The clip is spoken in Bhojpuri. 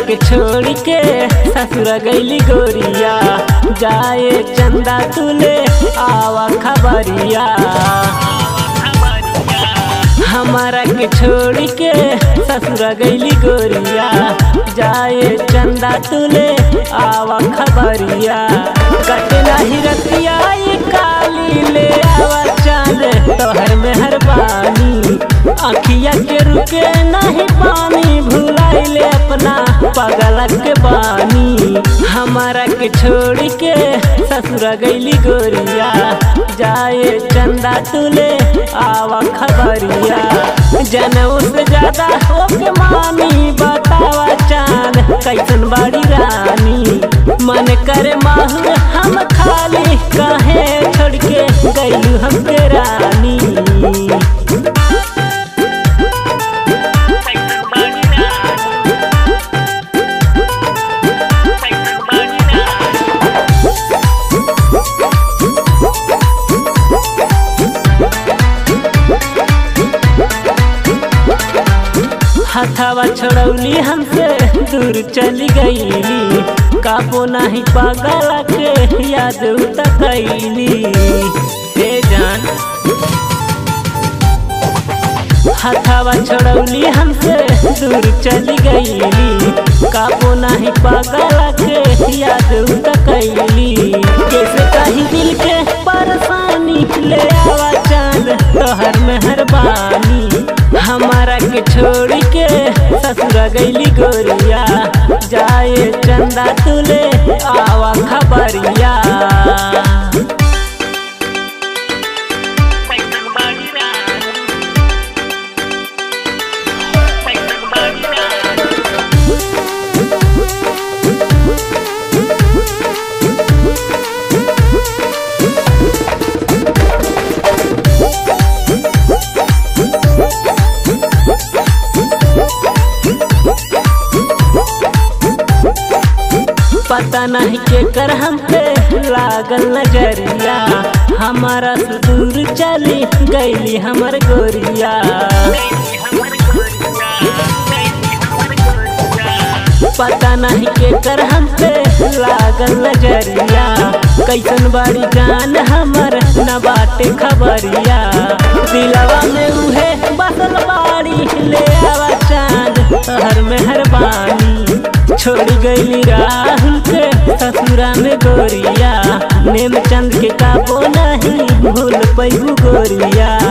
के छोड़ के ससुर गईली गोरिया जाए चंदा तुले आवा खबरिया हमारा के छोड़ के ससुर गईली गोरिया जाए चंदा तुले आवा खबरिया कटना ही रतिया ये काली ले आवा चांद तोहर में हर बानी अखिया के रुके नहीं पानी भुलाइले अपना पगल के बानी हमारा के छोड़ के ससुर गईली गोरिया जाए चंदा तुले आवा खबरिया जनऊ से ज्यादा होके मानी बतावा चांद कैसन बाड़ी रानी मन करे माहू हम खाली कहे छोड़ के गईलू हमके रानी हथावा छोड़ौली हमसे दूर चली गईली काबो नाही पागल के याद उतकैली हे जान हथावा छोड़ौली हमसे दूर चली गईली काबो नाही पागल के याद उतकैली कैसे कहीं दिल के परेशानी ले आवा चांद तोहर मेहरबानी हमारा के छोड़ के ससुर गईली गोरिया जाए चंदा तुले आवा खबरिया पता नहीं के कर हम पे लागल नजरिया हमारा से दूर चली गईली हमर गोरिया पता नहीं के कर हम पे लागल नजरिया कैसन बाड़ी जान हमर न बाटे खबरिया दिलवा में उहे बसल बाड़ी ले आवा चांद हर मेहरबानी छोड़ गईली राहुल के ससुरा में गोरिया नेम चंद के काबो नहीं भूल पैबू गोरिया